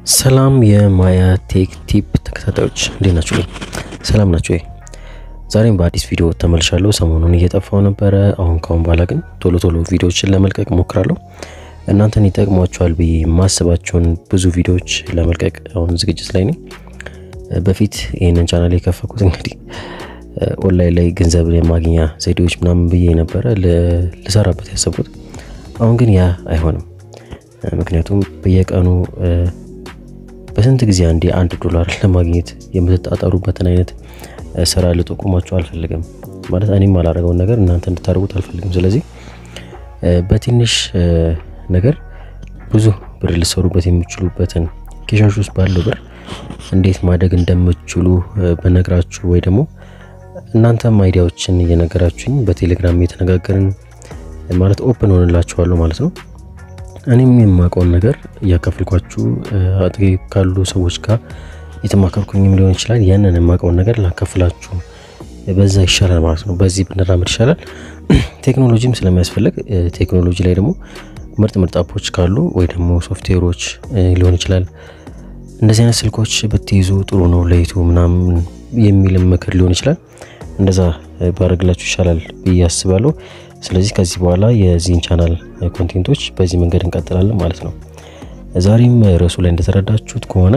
ሰላም የማያ ቴክ ቲፕ ተከታታዮች እንዴት ናችሁ? ሰላም ናችሁ? ዛሬም በአዲስ ቪዲዮ ተመልሻለሁ። ሰሞኑን እየጠፋው ነበረ። አሁን ካሁን በኋላ ግን ቶሎ ቶሎ ቪዲዮዎችን ለመልቀቅ ሞክራለሁ። እናንተን ይጠቅሟቸዋል ብዬ የማስባቸውን ብዙ ቪዲዮዎች ለመልቀቅ አሁን ዝግጅት ላይ ነኝ። በፊት ይህንን ቻናል የከፈኩት እንግዲህ ኦንላይን ላይ ገንዘብ የማግኛ ዘዴዎች ምናምን ብዬ ነበረ ልሰራበት ያሰብኩት። አሁን ግን ያ አይሆንም። ምክንያቱም በየቀኑ በስንት ጊዜ አንዴ አንድ ዶላር ለማግኘት የምትጣጣሩበትን አይነት ስራ ልጠቁማችሁ አልፈልግም። ማለት እኔም አላደረገውን ነገር እናንተ እንድታደርጉት አልፈልግም። ስለዚህ በትንሽ ነገር ብዙ ብር ልሰሩበት የሚችሉበትን ኬሻሽ ውስጥ ባለው ብር እንዴት ማደግ እንደምትችሉ በነግራችሁ ወይ ደግሞ እናንተም አይዲያዎችን እየነገራችሁኝ በቴሌግራም እየተነጋገርን ማለት ኦፕን ሆንላችኋለሁ ማለት ነው። እኔም የማውቀውን ነገር እያካፈልኳችሁ አጥቂ ካሉ ሰዎች ጋር የተማከርኩኝም ሊሆን ይችላል። ያንን የማውቀውን ነገር ላካፍላችሁ በዛ ይሻላል ማለት ነው። በዚህ ብንራመድ ይሻላል። ቴክኖሎጂም ስለሚያስፈልግ ቴክኖሎጂ ላይ ደግሞ ምርጥ ምርጥ አፖች ካሉ ወይ ደግሞ ሶፍትዌሮች ሊሆን ይችላል እንደዚህ አይነት ስልኮች ብትይዙ ጥሩ ነው ለይቱ ምናምን የሚልም ምክር ሊሆን ይችላል። እንደዛ ባረግላችሁ ይሻላል ብዬ አስባለሁ። ስለዚህ ከዚህ በኋላ የዚህን ቻናል ኮንቴንቶች በዚህ መንገድ እንቀጥላለን ማለት ነው። ዛሬም ርዕሱ ላይ እንደተረዳችሁት ከሆነ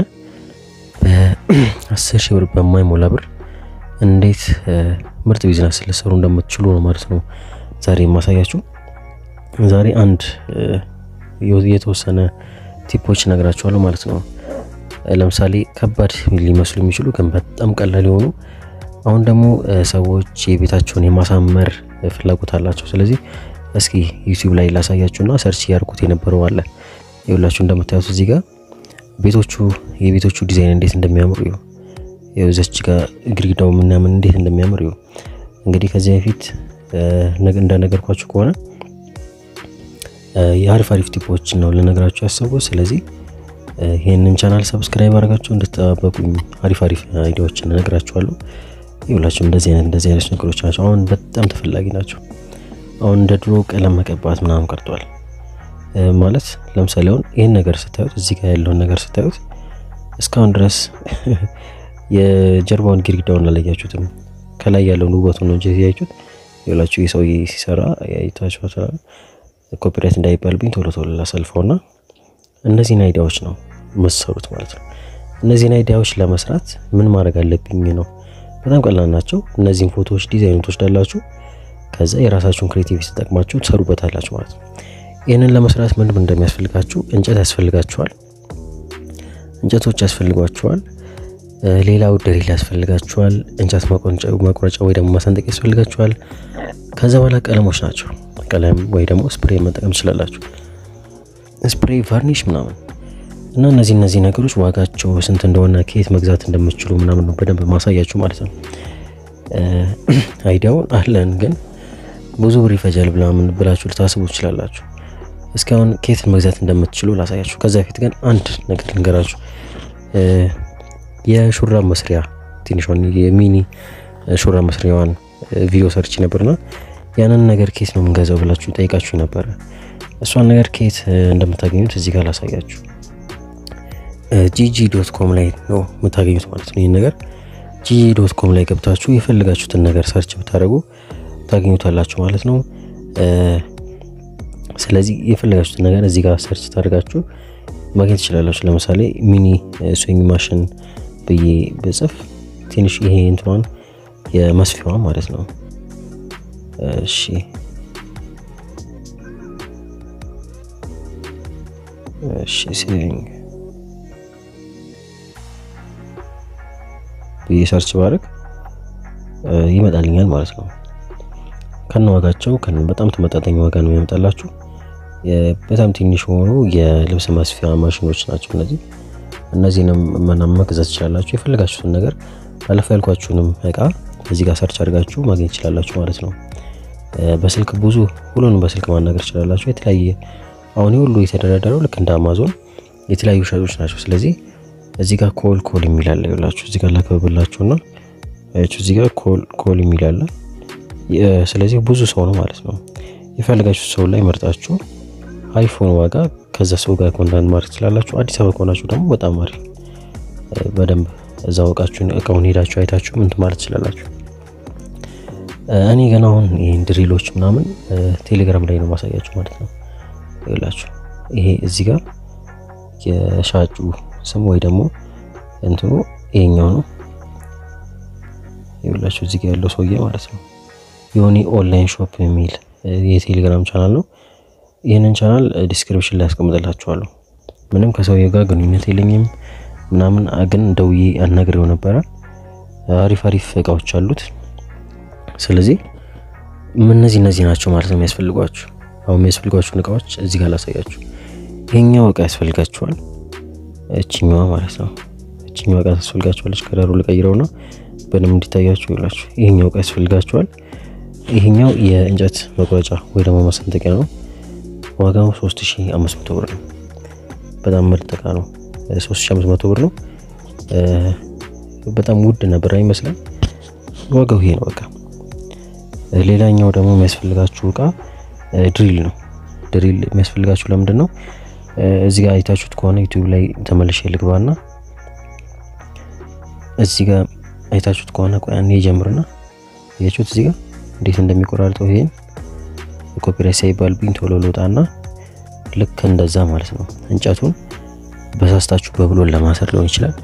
በአስር ሺህ ብር በማይሞላ ብር እንዴት ምርጥ ቢዝነስ ልሰሩ እንደምትችሉ ነው ማለት ነው ዛሬ የማሳያችሁ። ዛሬ አንድ የተወሰነ ቲፖች ነግራችኋለሁ ማለት ነው። ለምሳሌ ከባድ ሊመስሉ የሚችሉ ግን በጣም ቀላል የሆኑ አሁን ደግሞ ሰዎች የቤታቸውን የማሳመር ፍላጎት አላቸው። ስለዚህ እስኪ ዩቲዩብ ላይ ላሳያችሁና ሰርች ያርኩት የነበረው አለ ይኸውላችሁ እንደምታዩት እዚህ ጋር ቤቶቹ የቤቶቹ ዲዛይን እንዴት እንደሚያምሩ ይኸው የውዘች ጋር ግድግዳው ምናምን እንዴት እንደሚያምር ይኸው እንግዲህ ከዚህ በፊት እንደነገርኳችሁ ከሆነ የአሪፍ አሪፍ ቲፖችን ነው ልነግራችሁ ያሰብኩት። ስለዚህ ይህንን ቻናል ሰብስክራይብ አድርጋችሁ እንድትጠባበቁኝ አሪፍ አሪፍ አይዲያዎችን እነግራችኋለሁ። ይኸውላችሁ እንደዚህ አይነት እንደዚህ አይነት ነገሮች ናቸው። አሁን በጣም ተፈላጊ ናቸው። አሁን እንደ ድሮ ቀለም መቀባት ምናምን ቀርቷል። ማለት ለምሳሌ አሁን ይህን ነገር ስታዩት እዚህ ጋር ያለውን ነገር ስታዩት እስካሁን ድረስ የጀርባውን ግድግዳውን አላያችሁትም። ከላይ ያለውን ውበቱን ነው እንጂ ያያችሁት። ይኸውላችሁ ይህ ሰውዬ ሲሰራ ያይታችኋል። ኮፒራይት እንዳይባልብኝ ቶሎ ቶሎ ላሰልፈውና እነዚህን አይዲያዎች ነው መሰሩት ማለት ነው። እነዚህን አይዲያዎች ለመስራት ምን ማድረግ አለብኝ ነው በጣም ቀላል ናቸው። እነዚህን ፎቶዎች ዲዛይን ትወስዳላችሁ። ከዛ የራሳችሁን ክሬቲቪቲ ተጠቅማችሁ ትሰሩበታላችሁ ማለት ነው። ይህንን ለመስራት ምን ምን እንደሚያስፈልጋችሁ እንጨት ያስፈልጋችኋል፣ እንጨቶች ያስፈልጓችኋል። ሌላው ድሪል ያስፈልጋችኋል። እንጨት መቁረጫ ወይ ደግሞ ማሰንጠቅ ያስፈልጋችኋል። ከዛ በኋላ ቀለሞች ናቸው። ቀለም ወይ ደግሞ ስፕሬይ መጠቀም ትችላላችሁ። ስፕሬይ፣ ቫርኒሽ ምናምን እና እነዚህ እነዚህ ነገሮች ዋጋቸው ስንት እንደሆነ ከየት መግዛት እንደምትችሉ ምናምን ነው በደንብ ማሳያችሁ ማለት ነው። አይዲያውን አለን ግን ብዙ ብር ይፈጃል ምናምን ብላችሁ ልታስቡ ትችላላችሁ። እስካሁን ከየት መግዛት እንደምትችሉ ላሳያችሁ። ከዛ በፊት ግን አንድ ነገር ልንገራችሁ። የሹራብ መስሪያ ትንሿን የሚኒ ሹራብ መስሪያዋን ቪዲዮ ሰርች ነበርና ያንን ነገር ከየት ነው የምንገዛው ብላችሁ ጠይቃችሁ ነበረ። እሷን ነገር ከየት እንደምታገኙት እዚህ ጋር ላሳያችሁ። ጂጂ ዶት ኮም ላይ ነው የምታገኙት ማለት ነው። ይህን ነገር ጂጂ ዶት ኮም ላይ ገብታችሁ የፈልጋችሁትን ነገር ሰርች ብታደርጉ ታገኙታላችሁ ማለት ነው። ስለዚህ የፈለጋችሁትን ነገር እዚህ ጋር ሰርች ታደርጋችሁ ማግኘት ትችላላችሁ። ለምሳሌ ሚኒ ስዊንግ ማሽን ብዬ ብጽፍ ትንሽ ይሄ እንትኗን የመስፊያዋ ማለት ነው። እሺ እሺ ስዊንግ ብዬ ሰርች ባደርግ ይመጣልኛል ማለት ነው። ከነ ዋጋቸው ከነ በጣም ተመጣጣኝ ዋጋ ነው የሚያመጣላችሁ። በጣም ትንሽ የሆኑ የልብስ መስፊያ ማሽኖች ናቸው እነዚህ። እነዚህንም ምናምን መግዛት ትችላላችሁ። የፈለጋችሁትን ነገር አለፈ ያልኳችሁንም እቃ እዚህ ጋር ሰርች አድርጋችሁ ማግኘት ትችላላችሁ ማለት ነው። በስልክ ብዙ ሁሉንም በስልክ ማናገር ትችላላችሁ። የተለያየ አሁን ሁሉ የተደረደረው ልክ እንደ አማዞን የተለያዩ ሻጮች ናቸው። ስለዚህ እዚህ ጋር ኮል ኮል የሚል አለ ይላችሁ እዚህ ጋር ላከብላችሁና አያችሁ እዚህ ጋር ኮል ኮል የሚል አለ። ስለዚህ ብዙ ሰው ነው ማለት ነው። የፈለጋችሁ ሰው ላይ መርጣችሁ አይፎን ዋጋ ከዛ ሰው ጋር ኮንታክት ማድረግ ትችላላችሁ። አዲስ አበባ ከሆናችሁ ደግሞ በጣም አሪፍ በደንብ እዛ እቃችሁን እቃውን ሄዳችሁ አይታችሁ ምን ማለት ትችላላችሁ። እኔ ገና አሁን ይሄን ድሪሎች ምናምን ቴሌግራም ላይ ነው ማሳያችሁ ማለት ነው። ይላችሁ ይሄ እዚህ ጋር የሻጩ ስም ወይ ደግሞ እንትኑ ይሄኛው ነው። ይላችሁ እዚህ ጋር ያለው ሰውዬ ማለት ነው ዮኒ ኦንላይን ሾፕ የሚል የቴሌግራም ቻናል ነው። ይህንን ቻናል ዲስክሪፕሽን ላይ ያስቀምጥላችኋለሁ። ምንም ከሰውዬ ጋር ግንኙነት የለኝም ምናምን ግን ደውዬ አናግሬው ነበረ። አሪፍ አሪፍ እቃዎች አሉት። ስለዚህ እነዚህ እነዚህ ናቸው ማለት ነው የሚያስፈልጓችሁ። አሁን የሚያስፈልጓችሁን እቃዎች እዚህ ጋር ላሳያችሁ። ይሄኛው እቃ ያስፈልጋችኋል። እችኛዋ ማለት ነው። እችኛዋ እቃ ታስፈልጋችኋለች። ከለሩ ልቀይረውና በደንብ እንዲታያችሁ ይላችሁ። ይሄኛው እቃ ያስፈልጋችኋል። ይሄኛው የእንጨት መቁረጫ ወይ ደግሞ ማሰንጠቂያ ነው። ዋጋው 3500 ብር ነው። በጣም ምርጥ እቃ ነው። 3500 ብር ነው። በጣም ውድ ነበር አይመስልም? ዋጋው ይሄ ነው በቃ። ሌላኛው ደግሞ የሚያስፈልጋችሁ እቃ ድሪል ነው። ድሪል የሚያስፈልጋችሁ ለምንድን ነው? እዚህ ጋር አይታችሁት ከሆነ ዩቲዩብ ላይ ተመልሼ ልግባና እዚህ ጋር አይታችሁት ከሆነ ቆይ አንዴ ጀምርና ያችሁት እዚህ ጋር እንዴት እንደሚቆራርጠው ይሄን ኮፒራይት ሳይባልብኝ ቶሎ ልውጣና ልክ እንደዛ ማለት ነው። እንጨቱን በሳስታችሁ በብሎን ለማሰር ሊሆን ይችላል።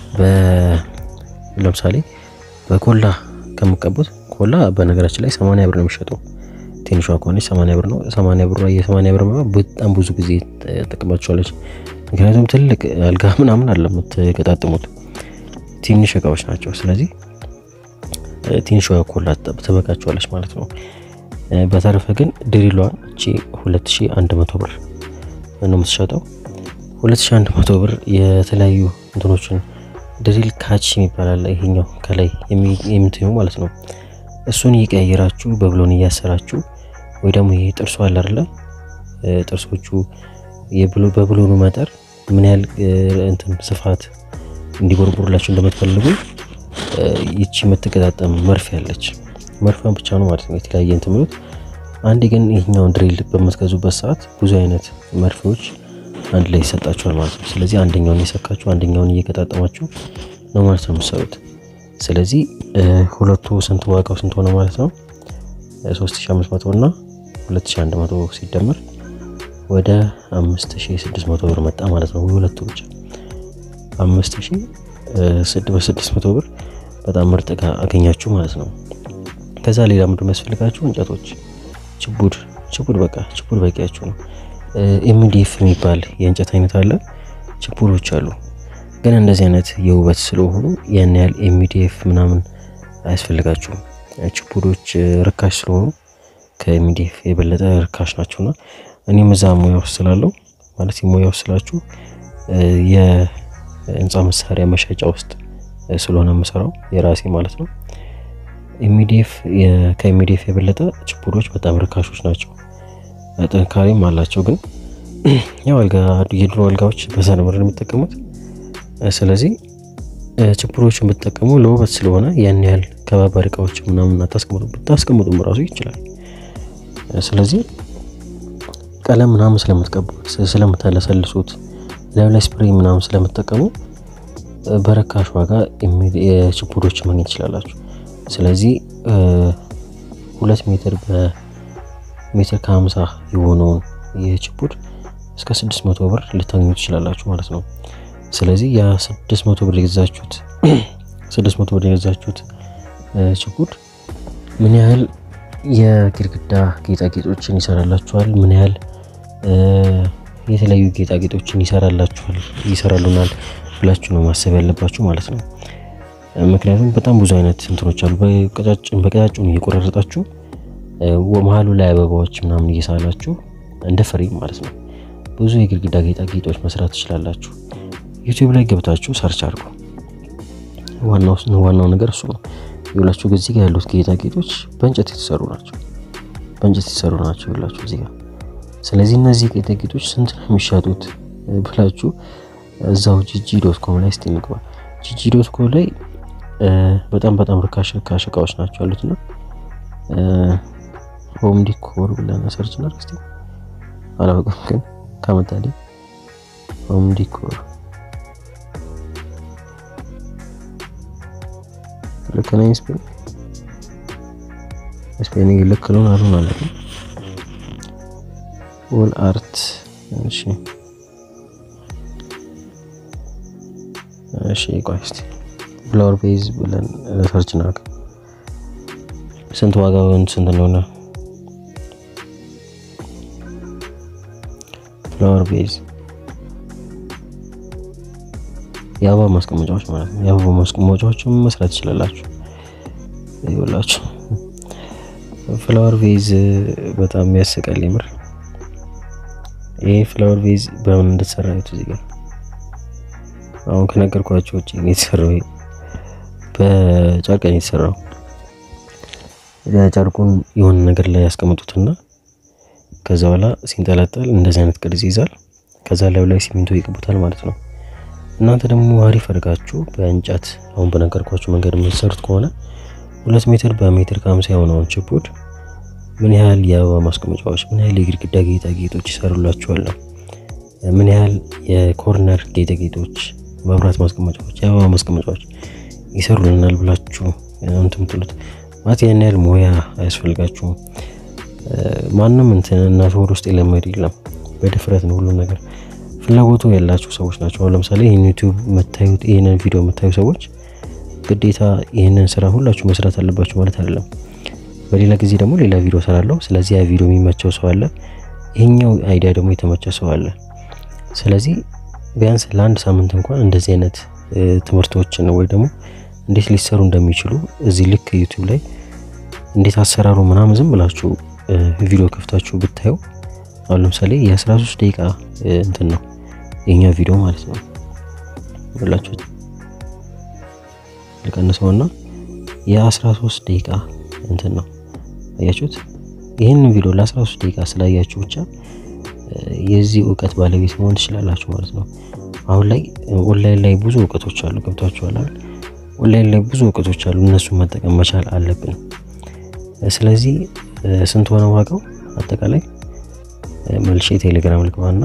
ለምሳሌ በኮላ ከምቀቡት ኮላ በነገራችን ላይ 80 ብር ነው የሚሸጠው። ትንሿ ከሆነች 80 ብር ነው። 80 ብር የ80 ብር በጣም ብዙ ጊዜ ተጠቅማችኋለች። ምክንያቱም ትልቅ አልጋ ምናምን አለ የምትገጣጥሙት ትንሽ እቃዎች ናቸው። ስለዚህ ትንሿ ኮላ ትበቃችኋለች ማለት ነው። በተረፈ ግን ድሪሏን እቺ 2100 ብር ነው የምትሸጠው። 2100 ብር የተለያዩ እንትኖችን ድሪል ካች የሚባላል ይሄኛው ከላይ የምትኙ ማለት ነው። እሱን እየቀያየራችሁ በብሎን እያሰራችሁ ወይ ደግሞ ይሄ ጥርሱ አለ አይደለ? ጥርሶቹ በብሎኑ መጠር ምን ያህል እንትን ስፋት እንዲቦርቡርላችሁ እንደምትፈልጉ ይቺ የምትገጣጠም መርፌ አለች። መርፌን ብቻ ነው ማለት ነው የተለያየ እንትን ምሉት። አንዴ ግን ይሄኛውን ድሪል በምትገዙበት ሰዓት ብዙ አይነት መርፌዎች አንድ ላይ ይሰጣችኋል ማለት ነው። ስለዚህ አንደኛውን እየሰካችሁ አንደኛውን እየገጣጠማችሁ ነው ማለት ነው የምትሰሩት። ስለዚህ ሁለቱ ስንት ዋጋው ስንት ሆነ ማለት ነው? 3500 እና 2100 ሲደመር ወደ 5600 ብር መጣ ማለት ነው። ሁለቱ ብቻ 5600 ብር በጣም ምርጥ እቃ አገኛችሁ ማለት ነው። ከዛ ሌላ ምንድን የሚያስፈልጋችሁ እንጨቶች፣ ችቡድ ችቡድ በቃ ችቡድ በቂያችሁ ነው። ኤምዲኤፍ የሚባል የእንጨት አይነት አለ። ችቡዶች አሉ ግን እንደዚህ አይነት የውበት ስለሆኑ ያን ያህል ኤምዲኤፍ ምናምን አያስፈልጋችሁም። ችቡዶች ርካሽ ስለሆኑ ከኤምዲኤፍ የበለጠ ርካሽ ናቸውና እኔም እዛ ሙያ ውስጥ ስላለው ማለት ሙያ ውስጥ ስላችሁ የህንፃ መሳሪያ መሸጫ ውስጥ ስለሆነ የምሰራው የራሴ ማለት ነው። ኤምዲኤፍ ከኤምዲኤፍ የበለጠ ችቡዶች በጣም ርካሾች ናቸው። ጥንካሬም አላቸው። ግን ያው አልጋ የድሮ አልጋዎች በዛ ነበር የሚጠቀሙት። ስለዚህ ችቡዶችን ብትጠቀሙ ለውበት ስለሆነ ያን ያህል ከባባድ እቃዎች ምናምን አታስቀምጡ። ብታስቀምጡም ራሱ ይችላል። ስለዚህ ቀለም ምናምን ስለምትቀቡት ስለምታለሰልሱት ላዩ ላይ ስፕሬይ ምናምን ስለምትጠቀሙ በረካሽ ዋጋ የችቡዶችን ማግኘት ትችላላችሁ። ስለዚህ ሁለት ሜትር በሜትር ከሀምሳ የሆነውን የችቡድ እስከ ስድስት መቶ ብር ልታገኙ ትችላላችሁ ማለት ነው። ስለዚህ ያ ስድስት መቶ ብር የገዛችሁት ስድስት መቶ ብር የገዛችሁት ችቡድ ምን ያህል የግድግዳ ጌጣጌጦችን ይሰራላችኋል? ምን ያህል የተለያዩ ጌጣጌጦችን ይሰራላችኋል ይሰራሉናል ብላችሁ ነው ማሰብ ያለባችሁ ማለት ነው። ምክንያቱም በጣም ብዙ አይነት እንትኖች አሉ። በቀጫጭኑ እየቆራረጣችሁ መሀሉ ላይ አበባዎች ምናምን እየሳላችሁ እንደ ፍሬም ማለት ነው ብዙ የግድግዳ ጌጣጌጦች መስራት ትችላላችሁ። ዩቲዩብ ላይ ገብታችሁ ሰርች አድርጉ። ዋናው ነገር እሱ ነው። ይኸውላችሁ እዚህ ጋር ያሉት ጌጣጌጦች በእንጨት የተሰሩ ናቸው። በእንጨት የተሰሩ ናቸው ይኸውላችሁ እዚህ ጋር። ስለዚህ እነዚህ ጌጣጌጦች ስንት ነው የሚሸጡት ብላችሁ እዛው ጂጂ ዶት ኮም ላይ እስቲ እንግባ። ጂጂ ዶት ኮም ላይ በጣም በጣም ርካሽ ርካሽ እቃዎች ናቸው ያሉትና ሆም ዲኮር ብለን ሰርች እናድርግ እስቲ። አላውቅም፣ ግን ካመጣልኝ ሆም ዲኮር ልክ ነኝ። ስፔን ስፔኒንግ ልክ ነው አሉን አለ ኦል አርት እሺ እሺ ቆይ እስቲ ፍላወር ቤዝ ብለን ሰርች እናድርግ። ስንት ዋጋውን ስንት እንደሆነ ፍላወር ቤዝ የአበባ ማስቀመጫዎች ማለት ነው። የአበባ ማስቀመጫዎችን መስራት ትችላላችሁ። ይኸውላችሁ ፍላወር ቤዝ በጣም ያስቃል የምር። ይሄ ፍላወር ቤዝ በምን እንደተሰራ ነው እዚህ ጋር አሁን ከነገርኳቸው ውጭ ነው የተሰራው። በጨርቅ ነው የተሰራው። ጨርቁን የሆነ ነገር ላይ ያስቀምጡትና ከዛ በኋላ ሲንጠለጠል እንደዚህ አይነት ቅርጽ ይይዛል። ከዛ ላይ ላይ ሲሚንቶ ይቅቡታል ማለት ነው። እናንተ ደግሞ አሪፍ አድርጋችሁ በእንጨት አሁን በነገርኳችሁ መንገድ የምትሰሩት ከሆነ ሁለት ሜትር በሜትር ከሀምሳ የሆነውን ችፑድ ምን ያህል የአበባ ማስቀመጫዎች፣ ምን ያህል የግድግዳ ጌጣጌጦች ይሰሩላችኋል ነው ምን ያህል የኮርነር ጌጣጌጦች መብራት ማስቀመጫዎች የአበባ ማስቀመጫዎች ይሰሩልናል ብላችሁ እንትን ምትሉት ማለት ያን ያህል ሙያ አያስፈልጋችሁም። ማንም እንትን እናት ወር ውስጥ የለመድ የለም። በድፍረት ነው ሁሉም ነገር። ፍላጎቱ ያላችሁ ሰዎች ናቸው። አሁን ለምሳሌ ይህን ዩቲዩብ የምታዩት ይህንን ቪዲዮ የምታዩ ሰዎች ግዴታ ይህንን ስራ ሁላችሁ መስራት አለባችሁ ማለት አይደለም። በሌላ ጊዜ ደግሞ ሌላ ቪዲዮ ሰራለሁ። ስለዚህ ያ ቪዲዮ የሚመቸው ሰው አለ፣ ይሄኛው አይዲያ ደግሞ የተመቸ ሰው አለ። ስለዚህ ቢያንስ ለአንድ ሳምንት እንኳን እንደዚህ አይነት ትምህርቶችን ወይ ደግሞ እንዴት ሊሰሩ እንደሚችሉ እዚህ ልክ ዩቲዩብ ላይ እንዴት አሰራሩ ምናምን ዝም ብላችሁ ቪዲዮ ከፍታችሁ ብታዩ አሁን ለምሳሌ የ13 ደቂቃ እንትን ነው የኛ ቪዲዮ ማለት ነው ብላችሁት ልቀንሰውና የ13 ደቂቃ እንትን ነው አያችሁት። ይህንን ቪዲዮ ለ13 ደቂቃ ስላያችሁ ብቻ የዚህ እውቀት ባለቤት መሆን ትችላላችሁ ማለት ነው። አሁን ላይ ኦንላይን ላይ ብዙ እውቀቶች አሉ፣ ገብታችኋል አይደል? ኦንላይን ላይ ብዙ እውቀቶች አሉ፣ እነሱን መጠቀም መቻል አለብን። ስለዚህ ስንት ሆነ ዋጋው አጠቃላይ? መልሼ ቴሌግራም ልግባና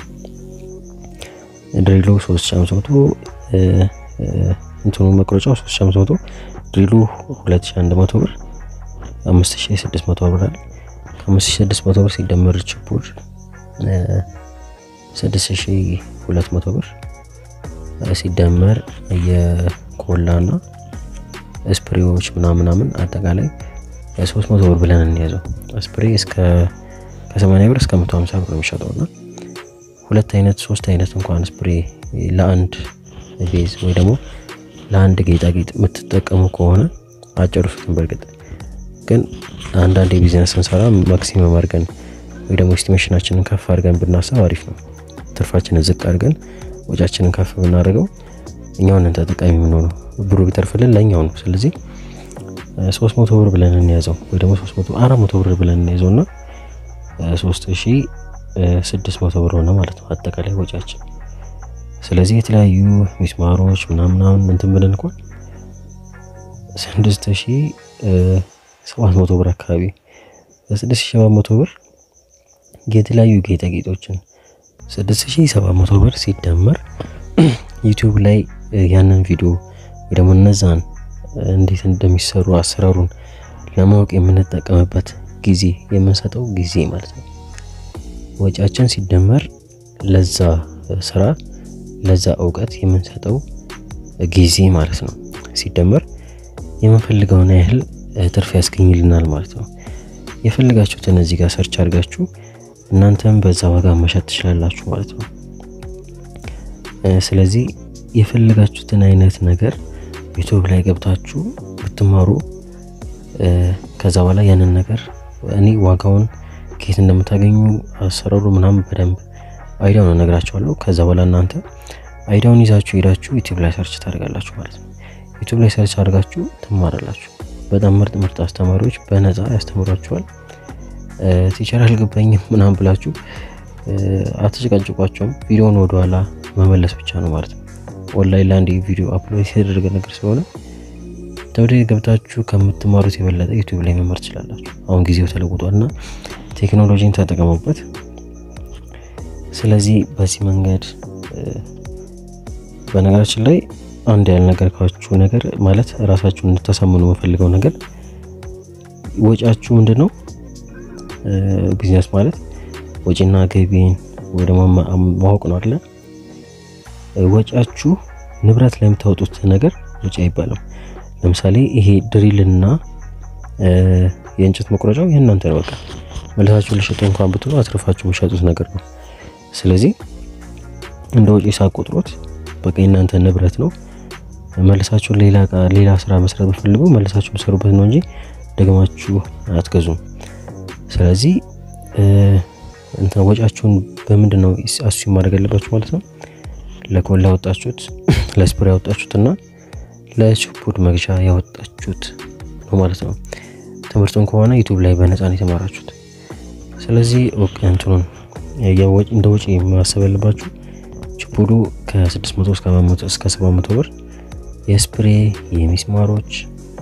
ድሪሉ 3500 እንትኑ መቁረጫው 3500 ድሪሉ 2100 ብር 5600 ብር አለ። ከ5600 ብር ሲደመር ችፑድ 6200 ብር ሲደመር የኮላና ስፕሬዎች ምናምናምን አጠቃላይ 300 ብር ብለን እንያዘው። ስፕሬ እስከ ከ80 ብር እስከ 150 ብር የሚሸጠው እና ሁለት አይነት ሶስት አይነት እንኳን ስፕሬ ለአንድ ቤዝ ወይ ደግሞ ለአንድ ጌጣጌጥ የምትጠቀሙ ከሆነ አጨርሱትን። በእርግጥ ግን አንዳንድ የቢዝነስ ስንሰራ ማክሲመም አድርገን ወይ ደግሞ ኤስቲሜሽናችንን ከፍ አድርገን ብናስብ አሪፍ ነው። ትርፋችንን ዝቅ አድርገን ወጫችንን ከፍ ብናደርገው እኛውን ተጠቃሚ የምንሆነው ብሩ ቢተርፍልን ለእኛው ነው። ስለዚህ ሶስት መቶ ብር ብለን እንያዘው ወይ ደግሞ ሶስት መቶ አራት መቶ ብር ብለን እንያዘው እና ሶስት ሺ ስድስት መቶ ብር ሆነ ማለት ነው አጠቃላይ ወጫችን። ስለዚህ የተለያዩ ሚስማሮች ምናምናምን እንትን ብለን እንኳን ስድስት ሺ ሰባት መቶ ብር አካባቢ በስድስት ሺ ሰባት መቶ ብር የተለያዩ ጌጣጌጦችን ስድስት ሺ ሰባት መቶ ብር ሲደመር ዩቲዩብ ላይ ያንን ቪዲዮ ወይ ደግሞ እነዛን እንዴት እንደሚሰሩ አሰራሩን ለማወቅ የምንጠቀምበት ጊዜ የምንሰጠው ጊዜ ማለት ነው። ወጪያችን ሲደመር ለዛ ስራ ለዛ እውቀት የምንሰጠው ጊዜ ማለት ነው ሲደመር የምንፈልገውን ያህል ትርፍ ያስገኝልናል ማለት ነው። የፈልጋችሁትን እዚህ ጋር ሰርች አድርጋችሁ እናንተም በዛ ዋጋ መሸጥ ትችላላችሁ ማለት ነው። ስለዚህ የፈለጋችሁትን አይነት ነገር ዩቱብ ላይ ገብታችሁ ብትማሩ ከዛ በኋላ ያንን ነገር እኔ ዋጋውን ከየት እንደምታገኙ አሰራሩ ምናምን በደንብ አይዲያውን እነግራችኋለሁ። ከዛ በኋላ እናንተ አይዲያውን ይዛችሁ ሄዳችሁ ዩቲዩብ ላይ ሰርች ታደርጋላችሁ ማለት ነው። ዩቲዩብ ላይ ሰርች አድርጋችሁ ትማራላችሁ። በጣም ምርጥ ምርጥ አስተማሪዎች በነፃ ያስተምሯችኋል። ቲቸር አልገባኝም ምናምን ብላችሁ አትጨቃጭቋቸውም። ቪዲዮውን ወደኋላ መመለስ ብቻ ነው ማለት ነው። ኦንላይን ላይ አንድ ቪዲዮ አፕሎድ የተደረገ ነገር ስለሆነ ተወደ ገብታችሁ ከምትማሩት የበለጠ ዩቲዩብ ላይ መማር ትችላላችሁ። አሁን ጊዜው ተለውጧል እና ቴክኖሎጂን ተጠቀሙበት። ስለዚህ በዚህ መንገድ በነገራችን ላይ አንድ ያልነገርኳችሁ ነገር ማለት ራሳችሁን እንድታሳምኑ የምፈልገው ነገር ወጪያችሁ ምንድን ነው? ቢዝነስ ማለት ወጪና ገቢን ወይ ደግሞ ማወቅ ነው አይደለ? ወጪያችሁ ንብረት ላይ የምታወጡት ነገር ወጪ አይባልም። ለምሳሌ ይሄ ድሪልና የእንጨት መቁረጫው የእናንተ ነው። በቃ መልሳችሁ ልሸጡ እንኳን ብትሉ አትርፋችሁ የሚሸጡት ነገር ነው። ስለዚህ እንደ ወጪ ሳቆጥሮት በቃ የእናንተ ንብረት ነው። መልሳችሁ ሌላ ሌላ ስራ መስራት ብትፈልጉ መልሳችሁ የምትሰሩበት ነው እንጂ ደግማችሁ አትገዙም። ስለዚህ እንትን ወጪያችሁን በምንድን ነው አሱ ማድረግ ያለባችሁ ማለት ነው። ለኮላ ያወጣችሁት፣ ለስፕሬ ያወጣችሁት እና ለችፑድ መግዣ ያወጣችሁት ነው ማለት ነው። ትምህርቱን ከሆነ ዩቱብ ላይ በነፃ ነው የተማራችሁት። ስለዚህ እንትኑን እንደ ወጪ ማሰብ ያለባችሁ ችፑዱ ከ600 እስከ 700 ብር የስፕሬ የሚስማሮች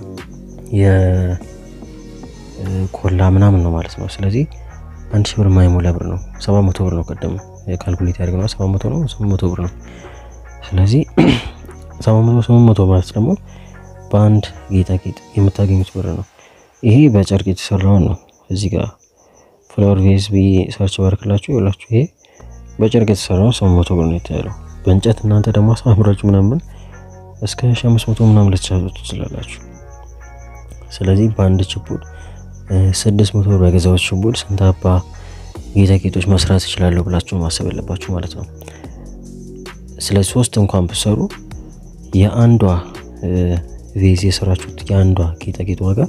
የኮላ ምናምን ነው ማለት ነው። ስለዚህ አንድ ሺህ ብር ማይሞላ ብር ነው። 700 ብር ነው። ቀደም ካልኩሌት ያደርግ ነው 700 ነው 800 ብር ነው። ስለዚህ 700 800 ማለት ደግሞ በአንድ ጌጣጌጥ የምታገኙት ብር ነው። ይሄ በጨርቅ የተሰራውን ነው። እዚህ ጋር ፍላወር ቬዝ ብዬ ሰርች ባርክላችሁ ይላችሁ ይሄ በጨርቅ የተሰራው 800 ብር ነው የተያለው። በእንጨት እናንተ ደግሞ አሳምራችሁ ምናምን እስከ 500 ምናምን ልትሻጡ ትችላላችሁ። ስለዚህ በአንድ ችፑድ 600 ብር በገዛዎች ችፑድ ስንት አባ ጌጣጌጦች መስራት ይችላለሁ ብላችሁ ማሰብ ያለባችሁ ማለት ነው። ስለዚህ ሶስት እንኳን ብትሰሩ የአንዷ ቬዝ የሰራችሁት የአንዷ ጌጣጌጥ ዋጋ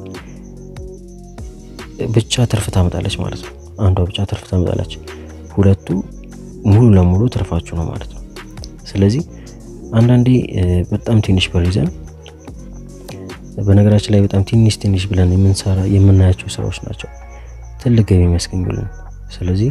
ብቻ ትርፍ ታመጣለች ማለት ነው። አንዷ ብቻ ትርፍ ታመጣለች። ሁለቱ ሙሉ ለሙሉ ትርፋችሁ ነው ማለት ነው። ስለዚህ አንዳንዴ በጣም ትንሽ ብር ይዘን በነገራችን ላይ በጣም ትንሽ ትንሽ ብለን የምንሰራ የምናያቸው ስራዎች ናቸው ትልቅ ገቢ የሚያስገኙልን። ስለዚህ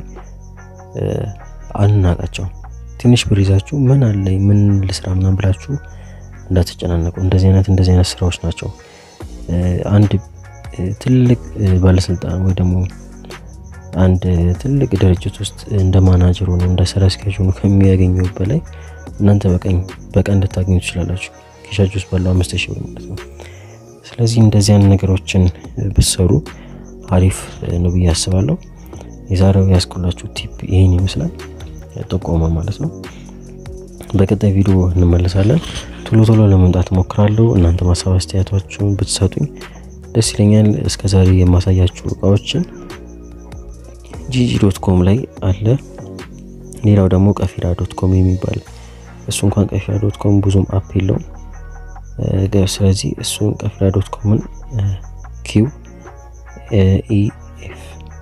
አንናቃቸው። ትንሽ ብር ይዛችሁ ምን አለኝ ምን ልስራ ምናምን ብላችሁ እንዳትጨናነቁ። እንደዚህ አይነት እንደዚህ አይነት ስራዎች ናቸው አንድ ትልቅ ባለስልጣን ወይ ደግሞ አንድ ትልቅ ድርጅት ውስጥ እንደ ማናጀር ሆኖ እንደ ስራ አስኪያጅ ሆኖ ከሚያገኘው በላይ እናንተ በቀኝ በቀን እንድታገኙ ትችላላችሁ። ኪሻችሁ ውስጥ ባለው አምስት ሺህ ብር ማለት ነው። ስለዚህ እንደዚህ አይነት ነገሮችን ብትሰሩ አሪፍ ነው ብዬ አስባለሁ። የዛሬው ያስኩላችሁ ቲፕ ይህን ይመስላል፣ ጥቆማ ማለት ነው። በቀጣይ ቪዲዮ እንመለሳለን። ቶሎ ቶሎ ለመምጣት እሞክራለሁ። እናንተ ማሳብ አስተያየታችሁን ብትሰጡኝ ደስ ይለኛል። እስከ ዛሬ የማሳያችሁ እቃዎችን ጂጂ ዶት ኮም ላይ አለ። ሌላው ደግሞ ቀፊራ ዶት ኮም የሚባል እሱ እንኳን ቀፊራ ዶት ኮም ብዙም አፕ የለውም። ስለዚህ እሱን ቀፊራ ዶት ኮምን ኪው ኢኤፍ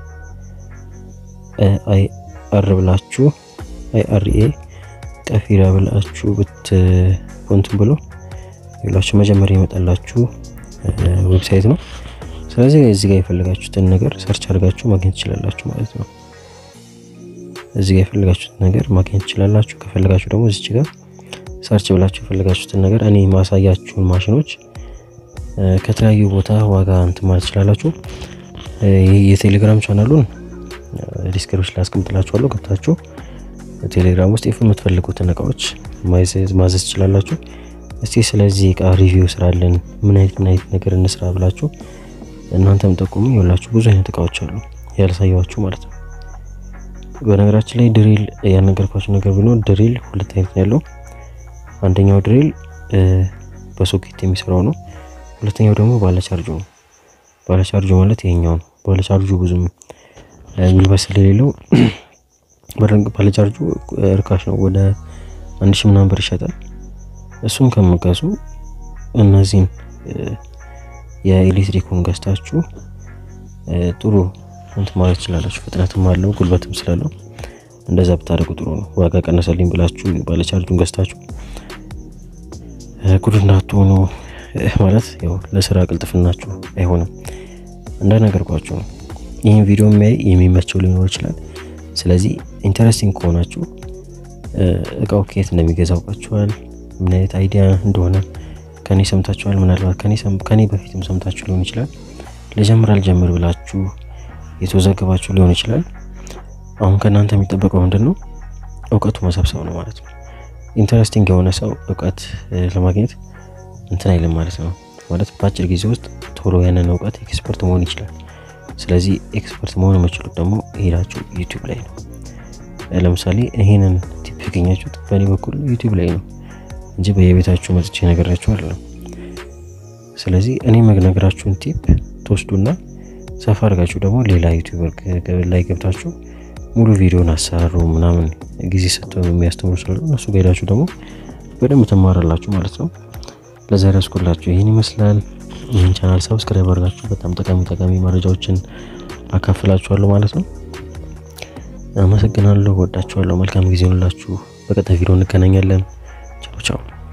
አይ አር ብላችሁ አይ አር ኤ ቀፊራ ብላችሁ ብትንትን ብሎ ይላችሁ መጀመሪያ ይመጣላችሁ ዌብሳይት ነው። ስለዚህ እዚህ ጋር የፈለጋችሁትን ነገር ሰርች አድርጋችሁ ማግኘት ትችላላችሁ ማለት ነው። እዚህ ጋር የፈለጋችሁትን ነገር ማግኘት ትችላላችሁ። ከፈለጋችሁ ደግሞ እዚች ጋር ሰርች ብላችሁ የፈለጋችሁትን ነገር እኔ ማሳያችሁን ማሽኖች ከተለያዩ ቦታ ዋጋ እንትን ማለት ትችላላችሁ። የቴሌግራም ቻናሉን ዲስክሪፕሽን ላይ አስቀምጥላችኋለሁ። ገብታችሁ ቴሌግራም ውስጥ የምትፈልጉትን እቃዎች ማዘዝ ትችላላችሁ። እስቲ ስለዚህ እቃ ሪቪው ስራለን ምን አይነት ምን አይነት ነገር እንስራ ብላችሁ እናንተም ጠቁሙ። ይኸውላችሁ ብዙ አይነት እቃዎች አሉ ያልሳየዋችሁ ማለት ነው። በነገራችን ላይ ድሪል ያልነገርኳችሁ ነገር ቢኖር ድሪል ሁለት አይነት ነው ያለው። አንደኛው ድሪል በሶኬት የሚሰራው ነው። ሁለተኛው ደግሞ ባለቻርጁ ነው። ባለቻርጁ ማለት ይሄኛው ነው። ባለቻርጁ ብዙም ጉልበት ስለሌለው ባለቻርጁ እርካሽ ነው። ወደ አንድ ሺህ ምናምን ብር ይሸጣል። እሱም ከምገዙ እነዚህን የኤሌክትሪኩን ገዝታችሁ ጥሩ እንትን ማለት ትችላላችሁ። ፍጥነትም አለው ጉልበትም ስላለው እንደዛ ብታደርጉ ጥሩ ነው። ዋጋ ቀነሰልኝ ብላችሁ ባለቻርጁን ገዝታችሁ ጉድ እንዳትሆኑ ማለት ያው ለስራ ቅልጥፍናችሁ አይሆንም። እንደነገርኳችሁ ነው። ይህን ቪዲዮ የሚያይ የሚመቸው ሊኖር ይችላል። ስለዚህ ኢንተረስቲንግ ከሆናችሁ እቃው ከየት እንደሚገዛ አውቃችኋል። ምን አይነት አይዲያ እንደሆነ ከኔ ሰምታችኋል። ምናልባት ከኔ በፊትም ሰምታችሁ ሊሆን ይችላል። ልጀምር አልጀምር ብላችሁ የተወዘገባችሁ ሊሆን ይችላል። አሁን ከእናንተ የሚጠበቀው ምንድን ነው? እውቀቱ መሰብሰብ ነው ማለት ነው። ኢንተረስቲንግ የሆነ ሰው እውቀት ለማግኘት እንትን አይልም ማለት ነው። ማለት በአጭር ጊዜ ውስጥ ቶሎ ያንን እውቀት ኤክስፐርት መሆን ይችላል። ስለዚህ ኤክስፐርት መሆን የምችሉት ደግሞ ሄዳችሁ ዩቲዩብ ላይ ነው። ለምሳሌ ይሄንን ቲፕ ያገኛችሁት በእኔ በኩል ዩቲዩብ ላይ ነው እንጂ በየቤታችሁ መጥቼ ነገራችሁ አይደለም። ስለዚህ እኔ መነግራችሁን ቲፕ ትወስዱና ሰፋ አድርጋችሁ ደግሞ ሌላ ዩቲዩበር ላይ ገብታችሁ ሙሉ ቪዲዮን አሰራሩ ምናምን ጊዜ ሰጥተው የሚያስተምሩ ስላሉ እነሱ ጋር ሄዳችሁ ደግሞ በደንብ ትማራላችሁ ማለት ነው። ለዛሬ ያስኮላችሁ ይህን ይመስላል። ይህን ቻናል ሰብስክራይብ አድርጋችሁ በጣም ጠቃሚ ጠቃሚ መረጃዎችን አካፍላችኋለሁ ማለት ነው። አመሰግናለሁ። ወዳችኋለሁ። መልካም ጊዜ ሆንላችሁ። በቀጣይ ቪዲዮ እንገናኛለን። ቻው ቻው።